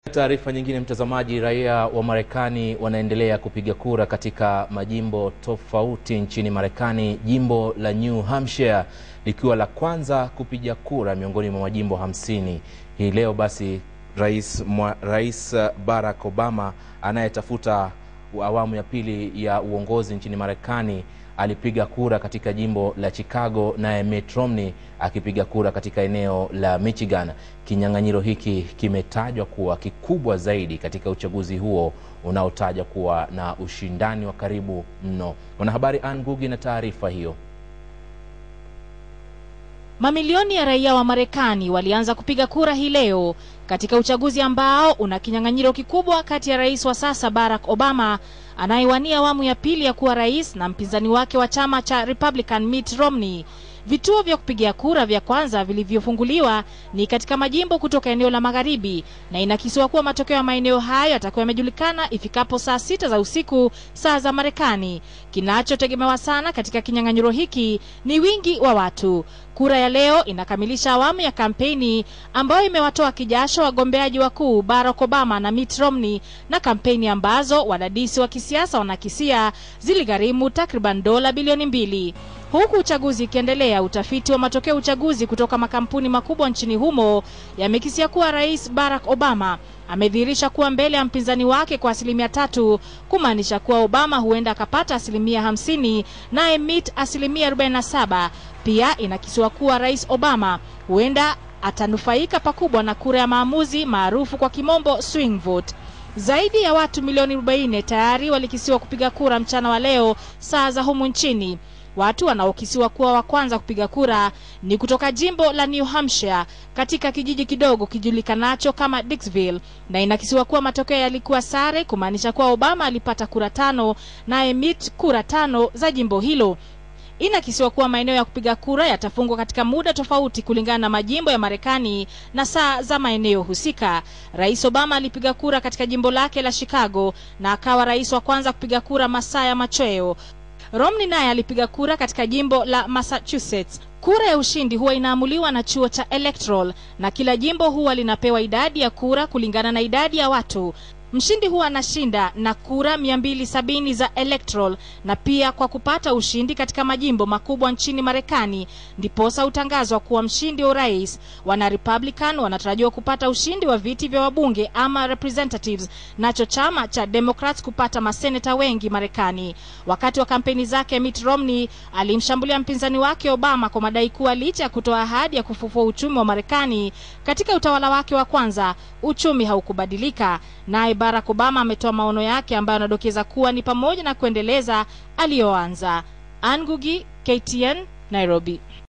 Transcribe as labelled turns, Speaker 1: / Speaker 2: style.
Speaker 1: Taarifa nyingine, mtazamaji, raia wa Marekani wanaendelea kupiga kura katika majimbo tofauti nchini Marekani, jimbo la New Hampshire likiwa la kwanza kupiga kura miongoni mwa majimbo hamsini. Hii leo basi Rais, mwa, Rais Barack Obama anayetafuta awamu ya pili ya uongozi nchini Marekani alipiga kura katika jimbo la Chicago, naye Mitt Romney akipiga kura katika eneo la Michigan. Kinyang'anyiro hiki kimetajwa kuwa kikubwa zaidi katika uchaguzi huo unaotajwa kuwa na ushindani wa karibu mno. Mwanahabari Ann Ngugi na taarifa hiyo.
Speaker 2: Mamilioni ya raia wa Marekani walianza kupiga kura hii leo katika uchaguzi ambao una kinyang'anyiro kikubwa kati ya rais wa sasa Barack Obama anayewania awamu ya pili ya kuwa rais na mpinzani wake wa chama cha Republican Mitt Romney. Vituo vya kupigia kura vya kwanza vilivyofunguliwa ni katika majimbo kutoka eneo la magharibi, na inakisiwa kuwa matokeo ya maeneo hayo yatakuwa yamejulikana ifikapo saa sita za usiku saa za Marekani. Kinachotegemewa sana katika kinyang'anyiro hiki ni wingi wa watu. Kura ya leo inakamilisha awamu ya kampeni ambayo imewatoa kijasho wagombeaji wakuu Barack Obama na Mitt Romney, na kampeni ambazo wadadisi wa kisiasa wanakisia ziligharimu takriban dola bilioni mbili. Huku uchaguzi ikiendelea, utafiti wa matokeo uchaguzi kutoka makampuni makubwa nchini humo yamekisia kuwa Rais Barack Obama amedhihirisha kuwa mbele ya mpinzani wake kwa asilimia tatu, kumaanisha kuwa Obama huenda akapata asilimia hamsini naye Mitt asilimia arobaini na saba. Pia inakisiwa kuwa Rais Obama huenda atanufaika pakubwa na kura ya maamuzi maarufu kwa kimombo swing vote. Zaidi ya watu milioni 40 tayari walikisiwa kupiga kura mchana wa leo saa za humu nchini. Watu wanaokisiwa kuwa wa kwanza kupiga kura ni kutoka jimbo la New Hampshire katika kijiji kidogo kijulikanacho kama Dixville, na inakisiwa kuwa matokeo yalikuwa sare, kumaanisha kuwa Obama alipata kura tano naye Mitt kura tano za jimbo hilo. Inakisiwa kuwa maeneo ya kupiga kura yatafungwa katika muda tofauti kulingana na majimbo ya Marekani na saa za maeneo husika. Rais Obama alipiga kura katika jimbo lake la Chicago na akawa rais wa kwanza kupiga kura masaa ya machweo. Romney naye alipiga kura katika jimbo la Massachusetts. Kura ya ushindi huwa inaamuliwa na chuo cha electoral na kila jimbo huwa linapewa idadi ya kura kulingana na idadi ya watu. Mshindi huwa anashinda na kura 270 za electoral na pia kwa kupata ushindi katika majimbo makubwa nchini Marekani ndiposa utangazwa kuwa mshindi wa urais. Wana Republican wanatarajiwa kupata ushindi wa viti vya wabunge ama representatives, nacho chama cha Democrats kupata maseneta wengi Marekani. Wakati wa kampeni zake, Mitt Romney alimshambulia mpinzani wake Obama kwa madai kuwa licha ya kutoa ahadi ya kufufua uchumi wa Marekani katika utawala wake wa kwanza, uchumi haukubadilika. Naye Barack Obama ametoa maono yake ambayo anadokeza kuwa ni pamoja na kuendeleza aliyoanza. Ann Ngugi, KTN, Nairobi.